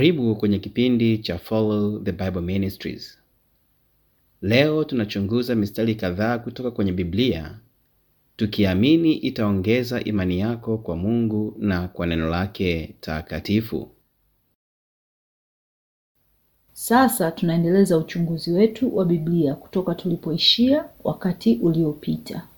Karibu kwenye kipindi cha Follow the Bible Ministries. Leo tunachunguza mistari kadhaa kutoka kwenye Biblia tukiamini itaongeza imani yako kwa Mungu na kwa neno lake takatifu. Sasa tunaendeleza uchunguzi wetu wa Biblia kutoka tulipoishia wakati uliopita.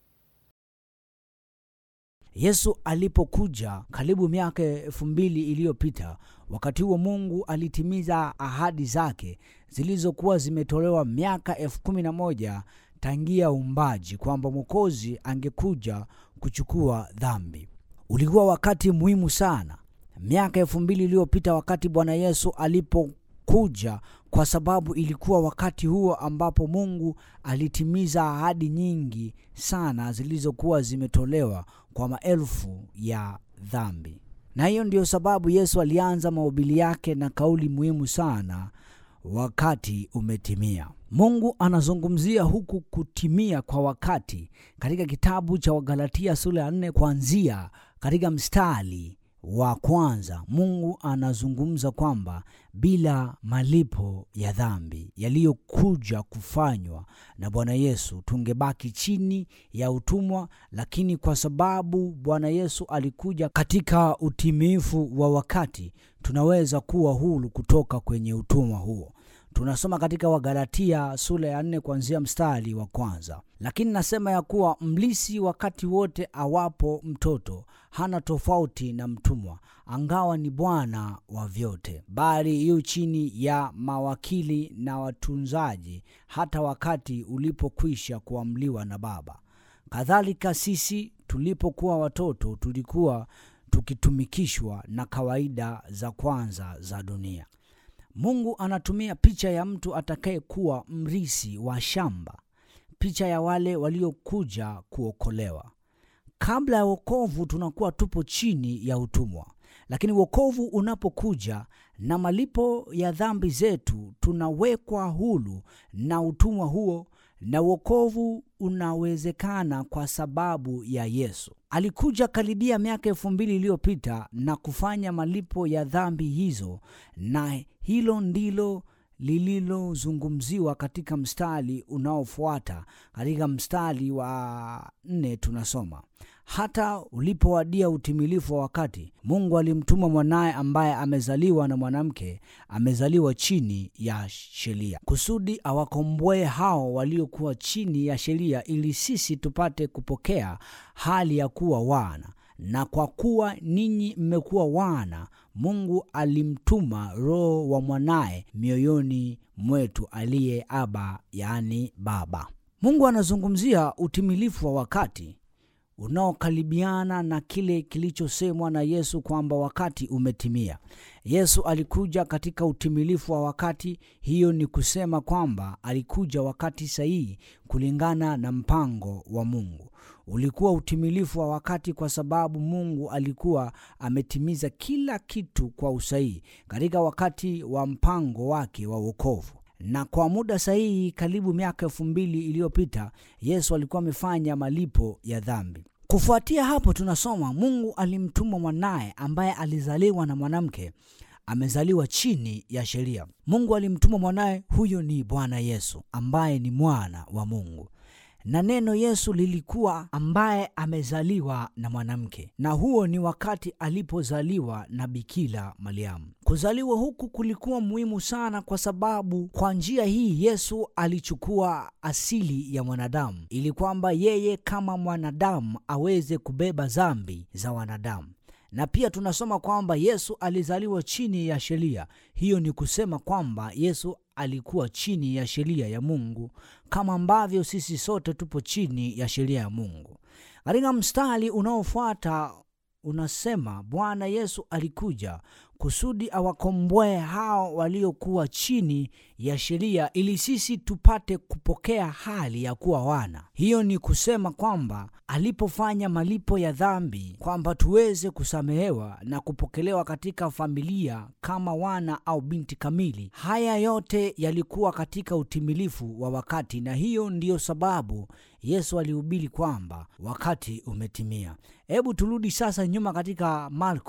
Yesu alipokuja karibu miaka elfu mbili iliyopita, wakati huo Mungu alitimiza ahadi zake zilizokuwa zimetolewa miaka elfu kumi na moja tangia uumbaji, kwamba Mwokozi angekuja kuchukua dhambi. Ulikuwa wakati muhimu sana miaka elfu mbili iliyopita wakati Bwana Yesu alipokuja, kwa sababu ilikuwa wakati huo ambapo Mungu alitimiza ahadi nyingi sana zilizokuwa zimetolewa kwa maelfu ya dhambi. Na hiyo ndiyo sababu Yesu alianza mahubiri yake na kauli muhimu sana, wakati umetimia. Mungu anazungumzia huku kutimia kwa wakati katika kitabu cha Wagalatia sura ya nne kuanzia katika mstari wa kwanza. Mungu anazungumza kwamba bila malipo ya dhambi yaliyokuja kufanywa na Bwana Yesu tungebaki chini ya utumwa, lakini kwa sababu Bwana Yesu alikuja katika utimifu wa wakati, tunaweza kuwa huru kutoka kwenye utumwa huo. Tunasoma katika Wagalatia sura ya nne kuanzia mstari wa kwanza. Lakini nasema ya kuwa mlisi wakati wote awapo mtoto hana tofauti na mtumwa, angawa ni bwana wa vyote, bali yu chini ya mawakili na watunzaji, hata wakati ulipokwisha kuamliwa na Baba. Kadhalika sisi tulipokuwa watoto tulikuwa tukitumikishwa na kawaida za kwanza za dunia. Mungu anatumia picha ya mtu atakayekuwa mrisi wa shamba, picha ya wale waliokuja kuokolewa. Kabla ya wokovu tunakuwa tupo chini ya utumwa, lakini wokovu unapokuja na malipo ya dhambi zetu, tunawekwa huru na utumwa huo, na wokovu unawezekana kwa sababu ya Yesu. Alikuja karibia miaka elfu mbili iliyopita na kufanya malipo ya dhambi hizo, na hilo ndilo lililozungumziwa katika mstari unaofuata. Katika mstari wa nne tunasoma hata ulipowadia utimilifu wa wakati, Mungu alimtuma mwanaye ambaye amezaliwa na mwanamke, amezaliwa chini ya sheria, kusudi awakomboe hao waliokuwa chini ya sheria, ili sisi tupate kupokea hali ya kuwa wana. Na kwa kuwa ninyi mmekuwa wana, Mungu alimtuma Roho wa mwanaye mioyoni mwetu, aliye Aba, yaani Baba. Mungu anazungumzia utimilifu wa wakati unaokaribiana na kile kilichosemwa na Yesu kwamba wakati umetimia. Yesu alikuja katika utimilifu wa wakati. Hiyo ni kusema kwamba alikuja wakati sahihi kulingana na mpango wa Mungu. Ulikuwa utimilifu wa wakati kwa sababu Mungu alikuwa ametimiza kila kitu kwa usahihi katika wakati wa mpango wake wa wokovu na kwa muda sahihi. Karibu miaka elfu mbili iliyopita Yesu alikuwa amefanya malipo ya dhambi. Kufuatia hapo, tunasoma Mungu alimtuma mwanaye ambaye alizaliwa na mwanamke, amezaliwa chini ya sheria. Mungu alimtuma mwanaye, huyo ni Bwana Yesu ambaye ni mwana wa Mungu na neno Yesu lilikuwa ambaye amezaliwa na mwanamke, na huo ni wakati alipozaliwa na Bikira Mariamu. Kuzaliwa huku kulikuwa muhimu sana, kwa sababu kwa njia hii Yesu alichukua asili ya mwanadamu, ili kwamba yeye kama mwanadamu aweze kubeba dhambi za wanadamu na pia tunasoma kwamba Yesu alizaliwa chini ya sheria. Hiyo ni kusema kwamba Yesu alikuwa chini ya sheria ya Mungu kama ambavyo sisi sote tupo chini ya sheria ya Mungu. Katika mstari unaofuata unasema Bwana Yesu alikuja kusudi awakomboe hao waliokuwa chini ya sheria ili sisi tupate kupokea hali ya kuwa wana. Hiyo ni kusema kwamba alipofanya malipo ya dhambi, kwamba tuweze kusamehewa na kupokelewa katika familia kama wana au binti kamili. Haya yote yalikuwa katika utimilifu wa wakati, na hiyo ndiyo sababu Yesu alihubiri kwamba wakati umetimia. Hebu turudi sasa nyuma katika Marko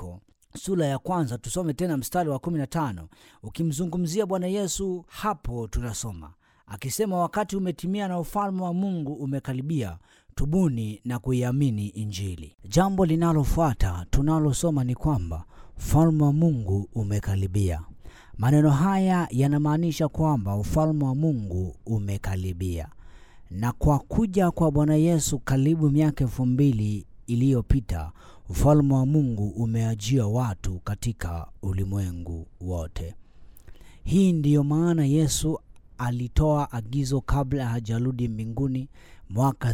sura ya kwanza tusome tena mstari wa 15 ukimzungumzia bwana yesu hapo tunasoma akisema wakati umetimia na ufalme wa mungu umekaribia tubuni na kuiamini injili jambo linalofuata tunalosoma ni kwamba ufalme wa mungu umekaribia maneno haya yanamaanisha kwamba ufalme wa mungu umekaribia na kwa kuja kwa bwana yesu karibu miaka elfu mbili iliyopita ufalme wa mungu umeajia watu katika ulimwengu wote hii ndiyo maana yesu alitoa agizo kabla hajarudi mbinguni mwaka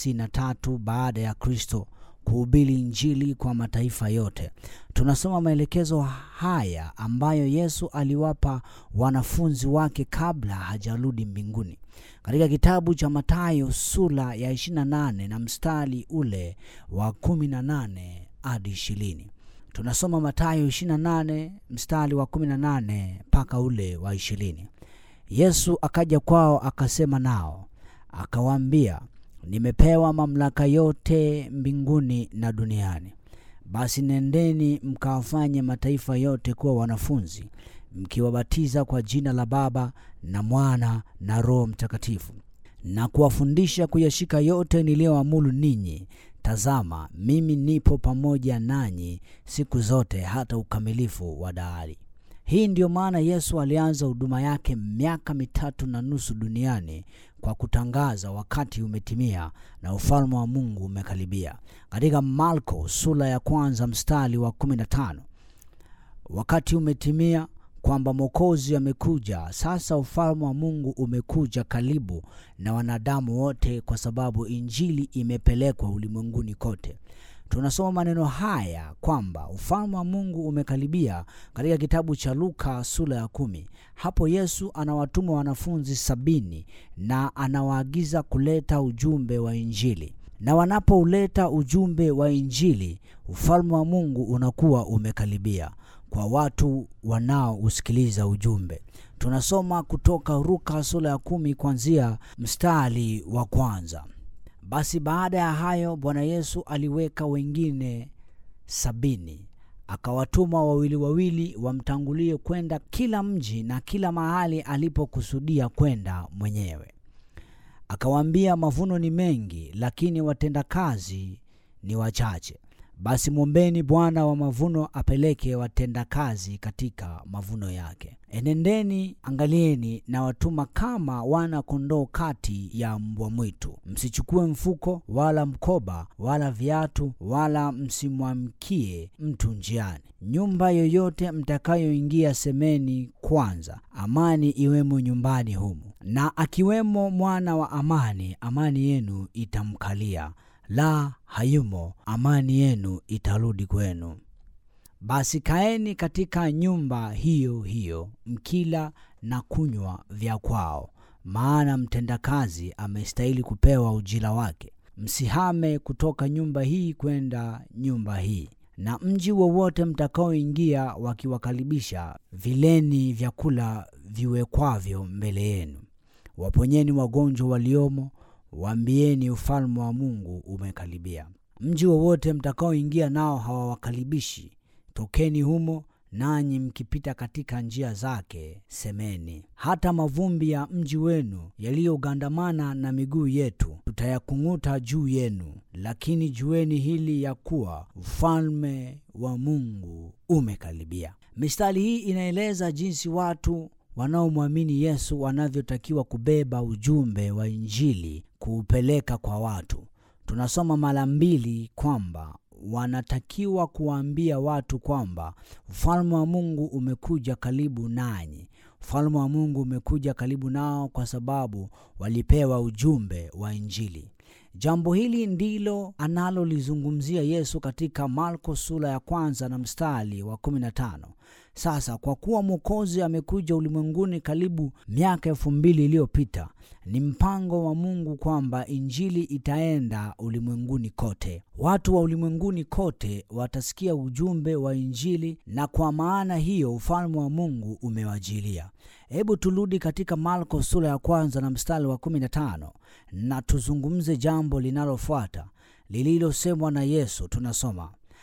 33 baada ya kristo kuhubiri injili kwa mataifa yote tunasoma maelekezo haya ambayo yesu aliwapa wanafunzi wake kabla hajarudi mbinguni katika kitabu cha matayo sura ya 28 na mstari ule wa 18 hadi 20 tunasoma matayo 28 mstari wa 18 mpaka ule wa 20 yesu akaja kwao akasema nao akawaambia nimepewa mamlaka yote mbinguni na duniani basi nendeni mkawafanye mataifa yote kuwa wanafunzi mkiwabatiza kwa jina la baba na mwana na roho mtakatifu na kuwafundisha kuyashika yote niliyoamulu ninyi tazama mimi nipo pamoja nanyi siku zote hata ukamilifu wa dahari hii ndiyo maana yesu alianza huduma yake miaka mitatu na nusu duniani kwa kutangaza wakati umetimia na ufalme wa mungu umekaribia katika marko sura ya kwanza mstari wa 15 wakati umetimia kwamba mwokozi amekuja sasa ufalme wa mungu umekuja karibu na wanadamu wote kwa sababu injili imepelekwa ulimwenguni kote tunasoma maneno haya kwamba ufalme wa mungu umekaribia katika kitabu cha luka sura ya kumi hapo yesu anawatuma wanafunzi sabini na anawaagiza kuleta ujumbe wa injili na wanapouleta ujumbe wa injili ufalme wa mungu unakuwa umekaribia kwa watu wanaousikiliza ujumbe tunasoma kutoka ruka sura ya kumi kuanzia mstari wa kwanza basi baada ya hayo bwana yesu aliweka wengine sabini akawatuma wawili wawili wamtangulie kwenda kila mji na kila mahali alipokusudia kwenda mwenyewe akawaambia mavuno ni mengi lakini watendakazi ni wachache basi mwombeni bwana wa mavuno apeleke watendakazi katika mavuno yake enendeni angalieni na watuma kama wana kondoo kati ya mbwa mwitu msichukue mfuko wala mkoba wala viatu wala msimwamkie mtu njiani nyumba yoyote mtakayoingia semeni kwanza amani iwemo nyumbani humu na akiwemo mwana wa amani amani yenu itamkalia la hayumo amani yenu itarudi kwenu basi kaeni katika nyumba hiyo hiyo mkila na kunywa vya kwao maana mtendakazi amestahili kupewa ujira wake msihame kutoka nyumba hii kwenda nyumba hii na mji wowote mtakaoingia wakiwakaribisha vileni vyakula viwekwavyo mbele yenu waponyeni wagonjwa waliomo waambieni ufalme wa mungu umekaribia mji wowote mtakaoingia nao hawawakaribishi tokeni humo nanyi mkipita katika njia zake semeni hata mavumbi ya mji wenu yaliyogandamana na miguu yetu tutayakung'uta juu yenu lakini jueni hili ya kuwa ufalme wa mungu umekaribia mistari hii inaeleza jinsi watu wanaomwamini yesu wanavyotakiwa kubeba ujumbe wa injili kuupeleka kwa watu tunasoma mara mbili kwamba wanatakiwa kuwaambia watu kwamba ufalme wa mungu umekuja karibu nanyi ufalme wa mungu umekuja karibu nao kwa sababu walipewa ujumbe wa injili jambo hili ndilo analolizungumzia yesu katika marko sura ya kwanza na mstari wa 15 sasa kwa kuwa mwokozi amekuja ulimwenguni karibu miaka elfu mbili iliyopita ni mpango wa mungu kwamba injili itaenda ulimwenguni kote watu wa ulimwenguni kote watasikia ujumbe wa injili na kwa maana hiyo ufalme wa mungu umewajilia hebu turudi katika marko sura ya kwanza na mstari wa 15 na tuzungumze jambo linalofuata lililosemwa na yesu tunasoma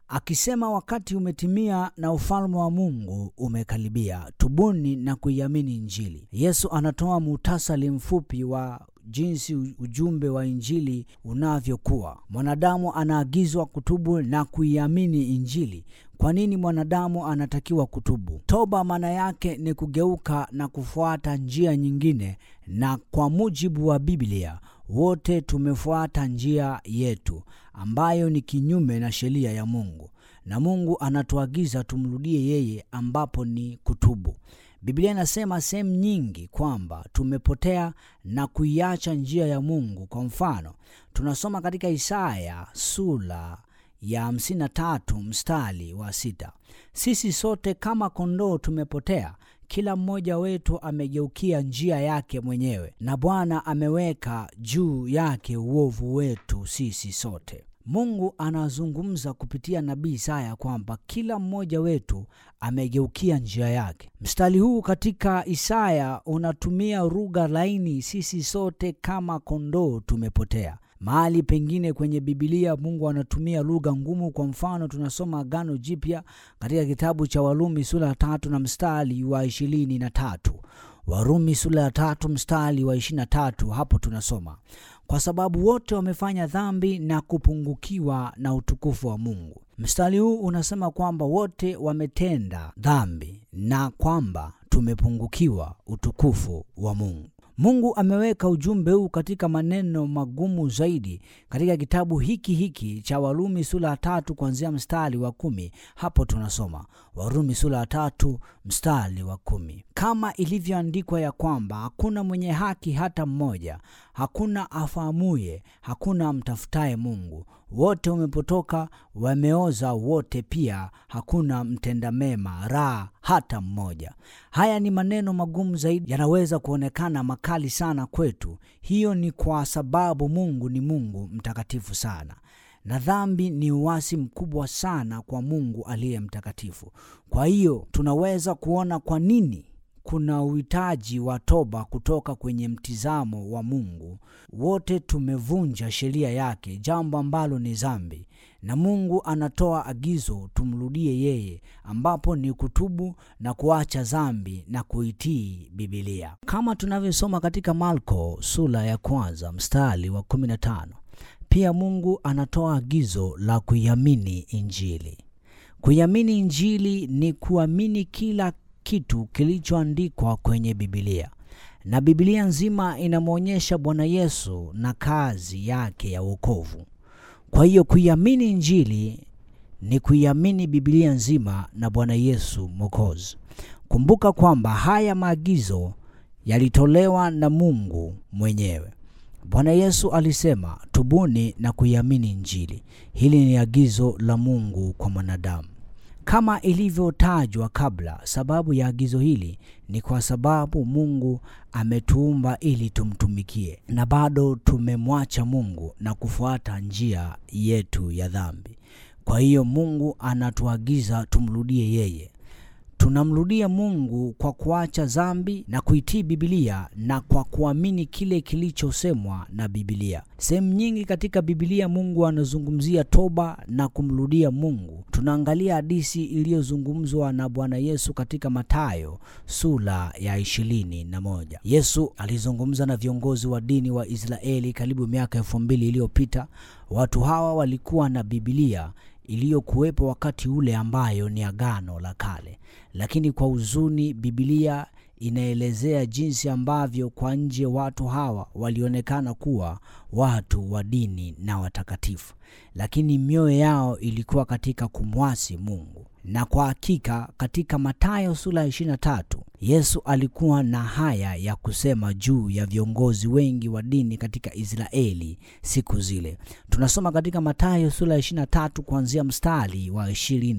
akisema wakati umetimia na ufalme wa mungu umekaribia tubuni na kuiamini injili yesu anatoa muhtasari mfupi wa jinsi ujumbe wa injili unavyokuwa mwanadamu anaagizwa kutubu na kuiamini injili kwa nini mwanadamu anatakiwa kutubu toba maana yake ni kugeuka na kufuata njia nyingine na kwa mujibu wa biblia wote tumefuata njia yetu ambayo ni kinyume na sheria ya mungu na mungu anatuagiza tumrudie yeye ambapo ni kutubu biblia inasema sehemu nyingi kwamba tumepotea na kuiacha njia ya mungu kwa mfano tunasoma katika isaya sura ya 53 mstari wa sita sisi sote kama kondoo tumepotea kila mmoja wetu amegeukia njia yake mwenyewe na bwana ameweka juu yake uovu wetu sisi sote mungu anazungumza kupitia nabii isaya kwamba kila mmoja wetu amegeukia njia yake mstari huu katika isaya unatumia lugha laini sisi sote kama kondoo tumepotea mahali pengine kwenye bibilia mungu anatumia lugha ngumu kwa mfano tunasoma agano jipya katika kitabu cha warumi sura ya tatu na mstari wa ishirini na tatu warumi sura ya tatu mstari wa ishirina tatu hapo tunasoma kwa sababu wote wamefanya dhambi na kupungukiwa na utukufu wa mungu mstari huu unasema kwamba wote wametenda dhambi na kwamba tumepungukiwa utukufu wa mungu mungu ameweka ujumbe huu katika maneno magumu zaidi katika kitabu hiki hiki cha warumi sura ya tatu kuanzia mstari wa kumi hapo tunasoma warumi sura ya tatu mstari wa kumi kama ilivyoandikwa ya kwamba hakuna mwenye haki hata mmoja hakuna afahamuye hakuna mtafutaye mungu wote wamepotoka wameoza wote pia hakuna mtenda mema raha hata mmoja haya ni maneno magumu zaidi yanaweza kuonekana makali sana kwetu hiyo ni kwa sababu mungu ni mungu mtakatifu sana na dhambi ni uwasi mkubwa sana kwa mungu aliye mtakatifu kwa hiyo tunaweza kuona kwa nini kuna uhitaji wa toba kutoka kwenye mtizamo wa mungu wote tumevunja sheria yake jambo ambalo ni zambi na mungu anatoa agizo tumrudie yeye ambapo ni kutubu na kuacha zambi na kuitii bibilia kama tunavyosoma katika marko sura ya kwanza mstari wa 15 pia mungu anatoa agizo la kuiamini injili kuiamini injili ni kuamini kila kitu kilichoandikwa kwenye bibilia na bibilia nzima inamwonyesha bwana yesu na kazi yake ya uokovu kwa hiyo kuiamini injili ni kuiamini bibilia nzima na bwana yesu mwokozi kumbuka kwamba haya maagizo yalitolewa na mungu mwenyewe bwana yesu alisema tubuni na kuiamini injili hili ni agizo la mungu kwa mwanadamu kama ilivyotajwa kabla sababu ya agizo hili ni kwa sababu mungu ametuumba ili tumtumikie na bado tumemwacha mungu na kufuata njia yetu ya dhambi kwa hiyo mungu anatuagiza tumrudie yeye tunamrudia mungu kwa kuacha dhambi na kuitii bibilia na kwa kuamini kile kilichosemwa na bibilia sehemu nyingi katika bibilia mungu anazungumzia toba na kumrudia mungu tunaangalia hadisi iliyozungumzwa na bwana yesu katika matayo sura ya ishirini na moja yesu alizungumza na viongozi wa dini wa israeli karibu miaka elfu mbili iliyopita watu hawa walikuwa na bibilia iliyokuwepo wakati ule ambayo ni agano la kale lakini kwa huzuni bibilia inaelezea jinsi ambavyo kwa nje watu hawa walionekana kuwa watu wa dini na watakatifu lakini mioyo yao ilikuwa katika kumwasi mungu na kwa hakika katika matayo sura ya 23 yesu alikuwa na haya ya kusema juu ya viongozi wengi wa dini katika israeli siku zile tunasoma katika matayo sura ya 23 kuanzia mstari wa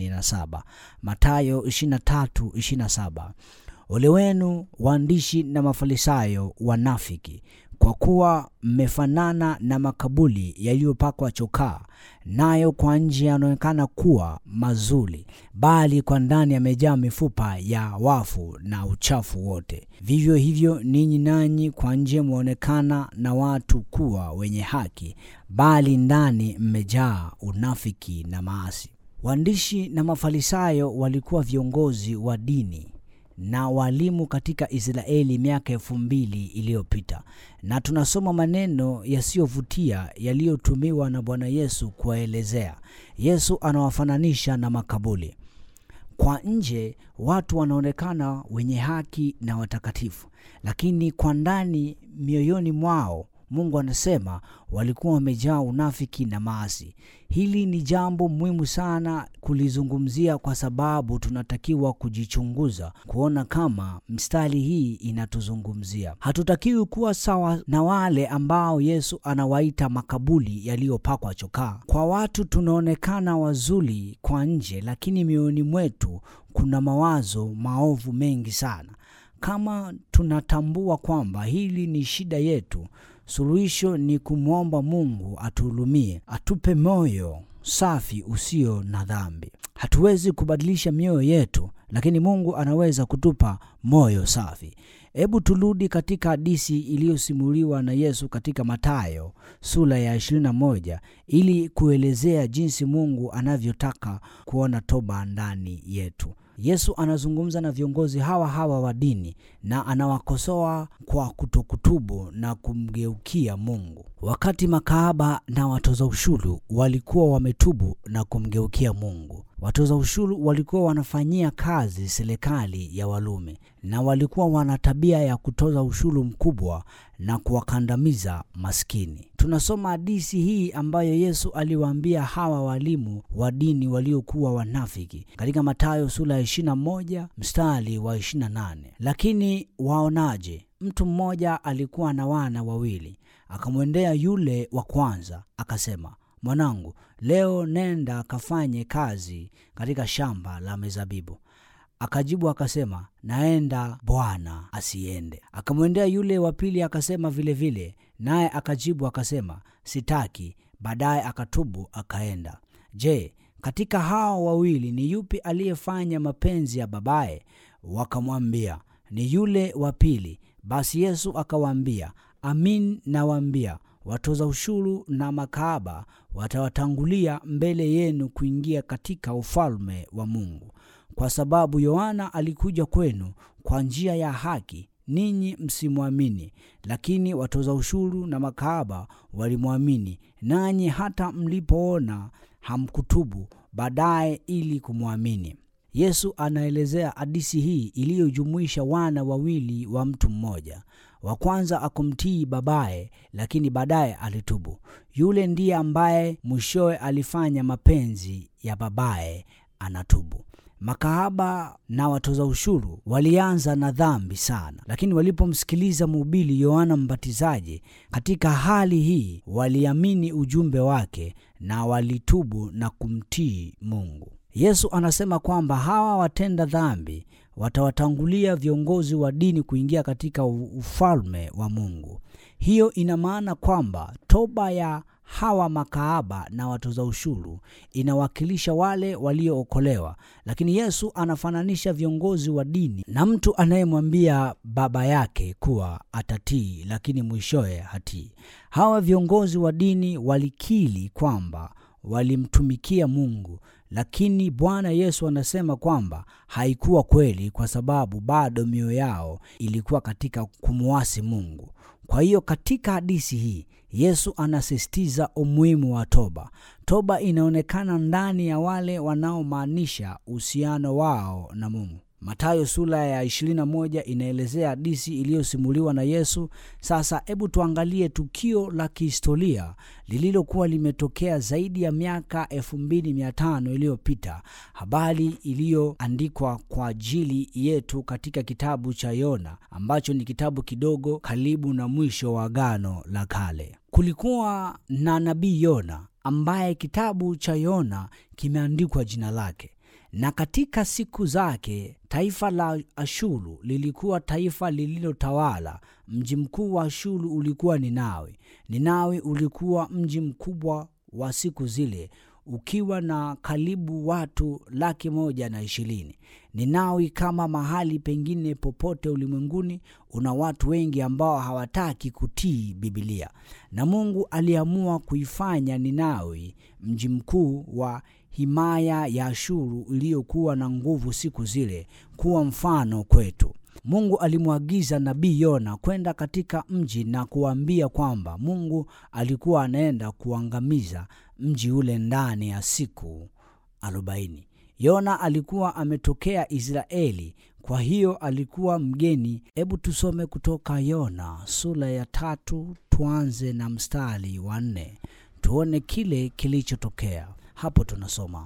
27 matayo 23 27 ole wenu waandishi na mafarisayo wanafiki kwa kuwa mmefanana na makabuli yaliyopakwa chokaa nayo kwa nje yanaonekana kuwa mazuri bali kwa ndani yamejaa mifupa ya wafu na uchafu wote vivyo hivyo ninyi nanyi kwa nje mwaonekana na watu kuwa wenye haki bali ndani mmejaa unafiki na maasi Waandishi na Mafarisayo walikuwa viongozi wa dini na walimu katika Israeli miaka elfu mbili iliyopita, na tunasoma maneno yasiyovutia yaliyotumiwa na Bwana Yesu kuwaelezea. Yesu anawafananisha na makaburi. Kwa nje watu wanaonekana wenye haki na watakatifu, lakini kwa ndani, mioyoni mwao Mungu anasema walikuwa wamejaa unafiki na maasi. Hili ni jambo muhimu sana kulizungumzia, kwa sababu tunatakiwa kujichunguza kuona kama mstari hii inatuzungumzia. Hatutakiwi kuwa sawa na wale ambao Yesu anawaita makaburi yaliyopakwa chokaa. Kwa watu tunaonekana wazuri kwa nje, lakini mioyoni mwetu kuna mawazo maovu mengi sana. Kama tunatambua kwamba hili ni shida yetu, suluhisho ni kumwomba Mungu atuhurumie, atupe moyo safi usio na dhambi. Hatuwezi kubadilisha mioyo yetu, lakini Mungu anaweza kutupa moyo safi. Hebu turudi katika hadithi iliyosimuliwa na Yesu katika Mathayo sura ya 21 ili kuelezea jinsi Mungu anavyotaka kuona toba ndani yetu. Yesu anazungumza na viongozi hawa hawa wa dini na anawakosoa kwa kutokutubu na kumgeukia Mungu. Wakati makahaba na watoza ushuru walikuwa wametubu na kumgeukia Mungu. Watoza ushuru walikuwa wanafanyia kazi serikali ya Warumi na walikuwa wana tabia ya kutoza ushuru mkubwa na kuwakandamiza maskini. Tunasoma hadithi hii ambayo Yesu aliwaambia hawa walimu wa dini waliokuwa wanafiki katika Mathayo sura ya 21 mstari wa 28. Lakini waonaje? Mtu mmoja alikuwa na wana wawili, akamwendea yule wa kwanza akasema, mwanangu, leo nenda akafanye kazi katika shamba la mizabibu. Akajibu akasema, naenda bwana, asiende. Akamwendea yule wa pili akasema vilevile, naye akajibu akasema, sitaki. Baadaye akatubu akaenda. Je, katika hao wawili ni yupi aliyefanya mapenzi ya babaye? Wakamwambia, ni yule wa pili. Basi Yesu akawaambia, amin nawaambia watoza ushuru na makahaba watawatangulia mbele yenu kuingia katika ufalme wa Mungu. Kwa sababu Yohana alikuja kwenu kwa njia ya haki, ninyi msimwamini, lakini watoza ushuru na makahaba walimwamini, nanyi hata mlipoona hamkutubu baadaye ili kumwamini. Yesu anaelezea hadithi hii iliyojumuisha wana wawili wa mtu mmoja. Wa kwanza akumtii babaye, lakini baadaye alitubu. Yule ndiye ambaye mwishowe alifanya mapenzi ya babaye, anatubu. Makahaba na watoza ushuru walianza na dhambi sana, lakini walipomsikiliza mhubiri Yohana Mbatizaji katika hali hii, waliamini ujumbe wake na walitubu na kumtii Mungu. Yesu anasema kwamba hawa watenda dhambi watawatangulia viongozi wa dini kuingia katika ufalme wa Mungu. Hiyo ina maana kwamba toba ya hawa makahaba na watoza ushuru inawakilisha wale waliookolewa, lakini Yesu anafananisha viongozi wa dini na mtu anayemwambia baba yake kuwa atatii, lakini mwishowe hatii. Hawa viongozi wa dini walikiri kwamba walimtumikia Mungu, lakini Bwana Yesu anasema kwamba haikuwa kweli, kwa sababu bado mioyo yao ilikuwa katika kumwasi Mungu. Kwa hiyo katika hadithi hii Yesu anasisitiza umuhimu wa toba. Toba inaonekana ndani ya wale wanaomaanisha uhusiano wao na Mungu. Mathayo sura ya 21 inaelezea hadithi iliyosimuliwa na Yesu. Sasa hebu tuangalie tukio la kihistoria lililokuwa limetokea zaidi ya miaka 2500 iliyopita, habari iliyoandikwa kwa ajili yetu katika kitabu cha Yona ambacho ni kitabu kidogo karibu na mwisho wa Agano la Kale. Kulikuwa na nabii Yona ambaye kitabu cha Yona kimeandikwa jina lake na katika siku zake taifa la Ashuru lilikuwa taifa lililotawala. Mji mkuu wa Ashuru ulikuwa Ninawi. Ninawi ulikuwa mji mkubwa wa siku zile, ukiwa na karibu watu laki moja na ishirini. Ninawi kama mahali pengine popote ulimwenguni una watu wengi ambao hawataki kutii Bibilia, na Mungu aliamua kuifanya Ninawi mji mkuu wa himaya ya Ashuru iliyokuwa na nguvu siku zile kuwa mfano kwetu. Mungu alimwagiza nabii Yona kwenda katika mji na kuambia kwamba Mungu alikuwa anaenda kuangamiza mji ule ndani ya siku arobaini. Yona alikuwa ametokea Israeli, kwa hiyo alikuwa mgeni. Hebu tusome kutoka Yona sura ya tatu, tuanze na mstari wa nne tuone kile kilichotokea hapo. Tunasoma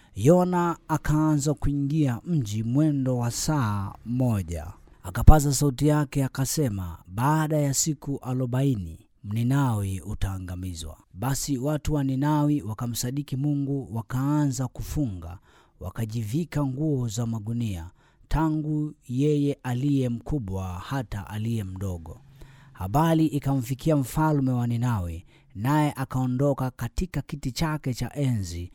Yona akaanza kuingia mji mwendo wa saa moja, akapaza sauti yake akasema, baada ya siku arobaini Ninawi utaangamizwa. Basi watu wa Ninawi wakamsadiki Mungu, wakaanza kufunga, wakajivika nguo za magunia, tangu yeye aliye mkubwa hata aliye mdogo. Habari ikamfikia mfalme wa Ninawi, naye akaondoka katika kiti chake cha enzi,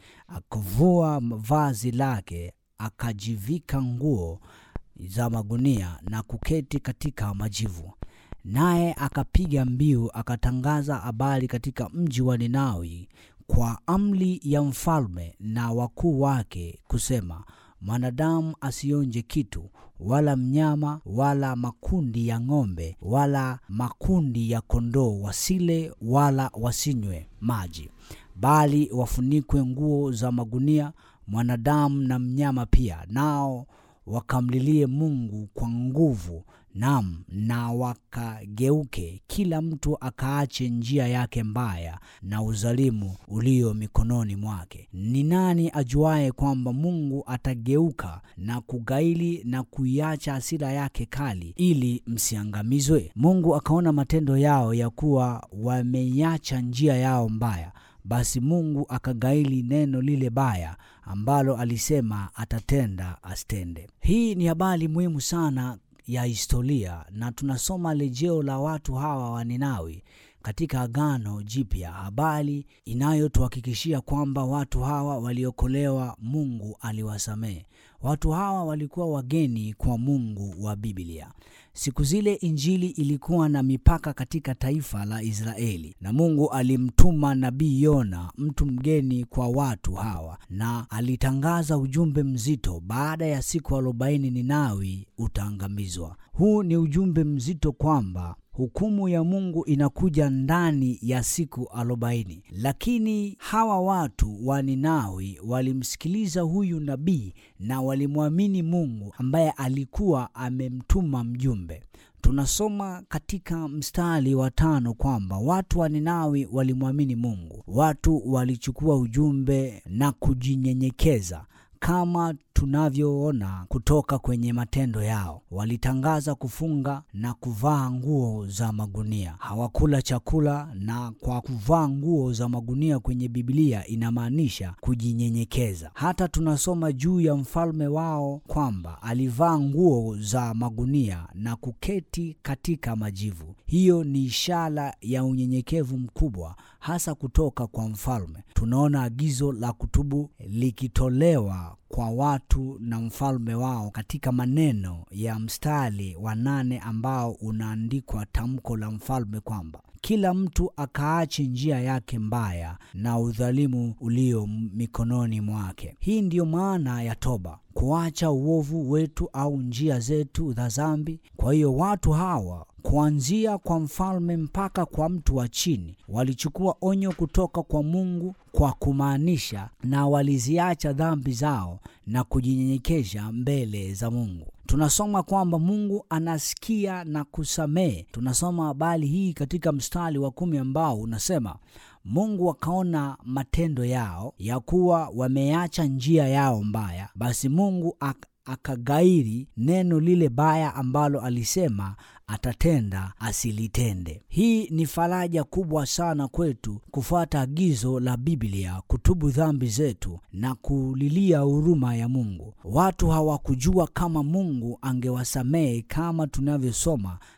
akavua vazi lake, akajivika nguo za magunia na kuketi katika majivu. Naye akapiga mbiu, akatangaza habari katika mji wa Ninawi kwa amri ya mfalme na wakuu wake, kusema, mwanadamu asionje kitu wala mnyama wala makundi ya ng'ombe wala makundi ya kondoo, wasile wala wasinywe maji, bali wafunikwe nguo za magunia, mwanadamu na mnyama pia, nao wakamlilie Mungu kwa nguvu, nam na wakageuke, kila mtu akaache njia yake mbaya na uzalimu ulio mikononi mwake. Ni nani ajuaye kwamba Mungu atageuka na kugaili na kuiacha hasira yake kali, ili msiangamizwe? Mungu akaona matendo yao ya kuwa wameiacha njia yao mbaya basi Mungu akagaili neno lile baya ambalo alisema atatenda asitende. Hii ni habari muhimu sana ya historia, na tunasoma rejeo la watu hawa wa Ninawi katika Agano Jipya, habari inayotuhakikishia kwamba watu hawa waliokolewa, Mungu aliwasamehe. Watu hawa walikuwa wageni kwa Mungu wa Biblia. Siku zile Injili ilikuwa na mipaka katika taifa la Israeli, na Mungu alimtuma nabii Yona, mtu mgeni kwa watu hawa, na alitangaza ujumbe mzito: baada ya siku arobaini Ninawi utaangamizwa. Huu ni ujumbe mzito kwamba hukumu ya Mungu inakuja ndani ya siku arobaini. Lakini hawa watu wa Ninawi walimsikiliza huyu nabii na walimwamini Mungu ambaye alikuwa amemtuma mjumbe. Tunasoma katika mstari wa tano kwamba watu wa Ninawi walimwamini Mungu. Watu walichukua ujumbe na kujinyenyekeza kama tunavyoona kutoka kwenye matendo yao. Walitangaza kufunga na kuvaa nguo za magunia. Hawakula chakula, na kwa kuvaa nguo za magunia kwenye Biblia inamaanisha kujinyenyekeza. Hata tunasoma juu ya mfalme wao kwamba alivaa nguo za magunia na kuketi katika majivu. Hiyo ni ishara ya unyenyekevu mkubwa, hasa kutoka kwa mfalme. Tunaona agizo la kutubu likitolewa kwa watu na mfalme wao katika maneno ya mstari wa nane ambao unaandikwa tamko la mfalme kwamba kila mtu akaache njia yake mbaya na udhalimu ulio mikononi mwake. Hii ndiyo maana ya toba, kuacha uovu wetu au njia zetu za dhambi. Kwa hiyo watu hawa kuanzia kwa mfalme mpaka kwa mtu wa chini walichukua onyo kutoka kwa Mungu kwa kumaanisha, na waliziacha dhambi zao na kujinyenyekesha mbele za Mungu. Tunasoma kwamba Mungu anasikia na kusamehe. Tunasoma habari hii katika mstari wa kumi ambao unasema Mungu akaona matendo yao ya kuwa wameacha njia yao mbaya, basi Mungu ak akagairi neno lile baya ambalo alisema atatenda asilitende. Hii ni faraja kubwa sana kwetu kufuata agizo la Biblia, kutubu dhambi zetu na kulilia huruma ya Mungu. Watu hawakujua kama Mungu angewasamehe kama tunavyosoma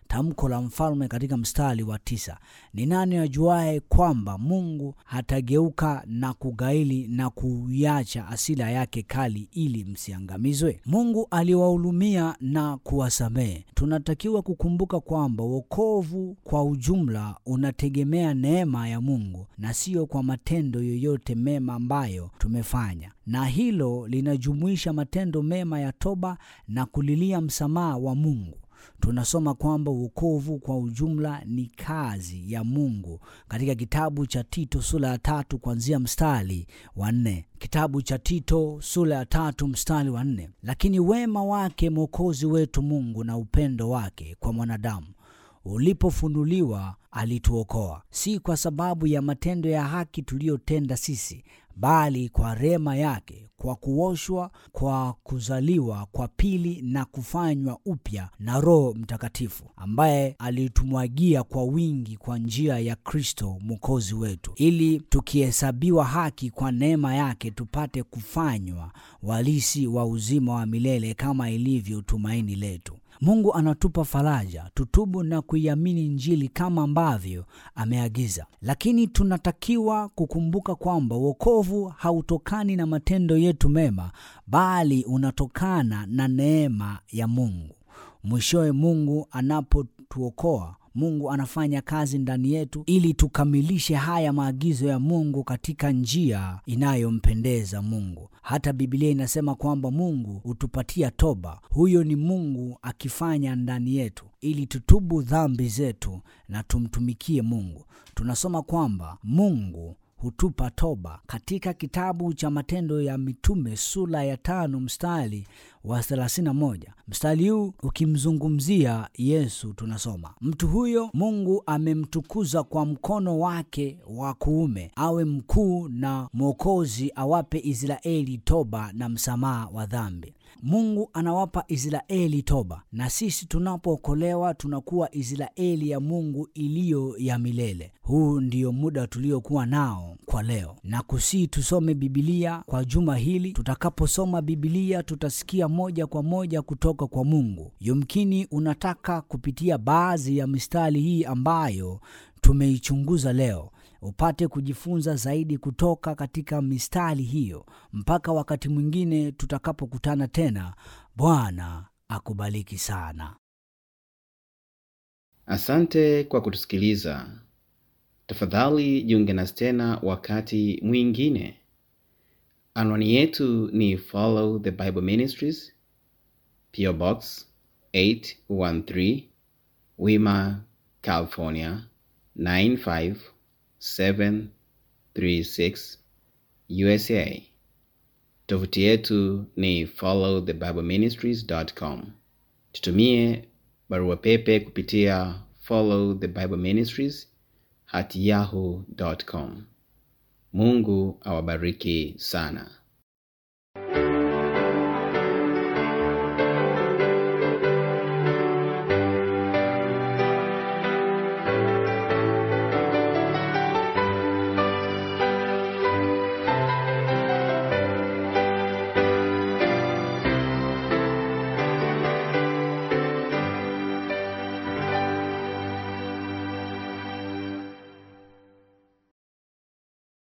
tamko la mfalme katika mstari wa tisa ni nani ajuaye kwamba mungu hatageuka na kugaili na kuiacha asila yake kali ili msiangamizwe mungu aliwahulumia na kuwasamehe tunatakiwa kukumbuka kwamba wokovu kwa ujumla unategemea neema ya mungu na siyo kwa matendo yoyote mema ambayo tumefanya na hilo linajumuisha matendo mema ya toba na kulilia msamaha wa mungu tunasoma kwamba uokovu kwa ujumla ni kazi ya mungu katika kitabu cha tito sura ya tatu kuanzia mstari wa nne kitabu cha tito sura ya tatu mstari wa nne lakini wema wake mwokozi wetu mungu na upendo wake kwa mwanadamu ulipofunuliwa alituokoa si kwa sababu ya matendo ya haki tuliyotenda sisi bali kwa rema yake kwa kuoshwa kwa kuzaliwa kwa pili na kufanywa upya na roho mtakatifu ambaye alitumwagia kwa wingi kwa njia ya kristo mwokozi wetu ili tukihesabiwa haki kwa neema yake tupate kufanywa walisi wa uzima wa milele kama ilivyo tumaini letu mungu anatupa faraja tutubu na kuiamini njili kama ambavyo ameagiza lakini tunatakiwa kukumbuka kwamba uokovu hautokani na matendo yetu mema bali unatokana na neema ya mungu mwishowe mungu anapotuokoa mungu anafanya kazi ndani yetu ili tukamilishe haya maagizo ya mungu katika njia inayompendeza mungu hata bibilia inasema kwamba mungu hutupatia toba huyo ni mungu akifanya ndani yetu ili tutubu dhambi zetu na tumtumikie mungu tunasoma kwamba mungu hutupa toba katika kitabu cha matendo ya mitume sura ya tano mstari wa 31 mstari huu ukimzungumzia yesu tunasoma mtu huyo mungu amemtukuza kwa mkono wake wa kuume awe mkuu na mwokozi awape israeli toba na msamaha wa dhambi mungu anawapa israeli toba na sisi tunapookolewa tunakuwa israeli ya mungu iliyo ya milele huu ndio muda tuliokuwa nao kwa leo na kusii tusome bibilia kwa juma hili tutakaposoma bibilia tutasikia moja kwa moja kutoka kwa mungu yumkini unataka kupitia baadhi ya mistari hii ambayo tumeichunguza leo upate kujifunza zaidi kutoka katika mistari hiyo mpaka wakati mwingine tutakapokutana tena bwana akubariki sana asante kwa kutusikiliza tafadhali jiunge nasi tena wakati mwingine anwani yetu ni follow the bible ministries PO box 813 wima california 95736 usa tovuti yetu ni followthebibleministries.com tutumie barua pepe kupitia follow the bible ministries at yahoo.com mungu awabariki sana